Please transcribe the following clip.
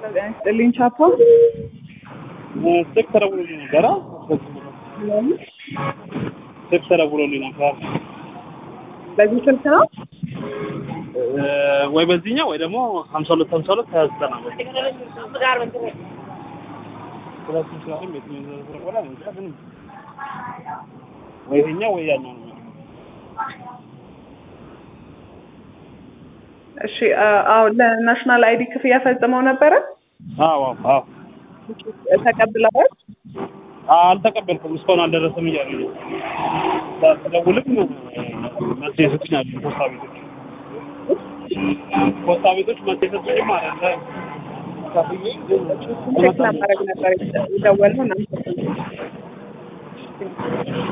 ስጥልኝ ቻፓ ስልክ ተደውሎልኝ ነበረ። ስልክ ተደውሎልኝ ነበር በዚህ ስልክ ነው እ ወይ በዚህኛው ወይ ደግሞ ሀምሳ ሁለት ሀምሳ ሁለት ሀያ ዘጠና ብር ሁለቱም ስላለም የትኛው እንደተደወለ እኔ እንጃ፣ ግን ወይ ይሄኛው ወይ ያኛው ነው። እሺ አ- አዎ ለናሽናል አይዲ ክፍያ ፈጽመው ነበረ አዎ አዎ አዎ ተቀብለዋል አልተቀበልኩም እስካሁን አልደረሰም እያሉ ነው። ስደውልም መልስ የሰጡኝ አሉ ፖስታ ቤቶች ፖስታ ቤቶች መልስ የሰጡኝ ማለት ነው። ከፍዬ ግን ቼክ ለማድረግ ነበር የደወልነው እናመሰግናለን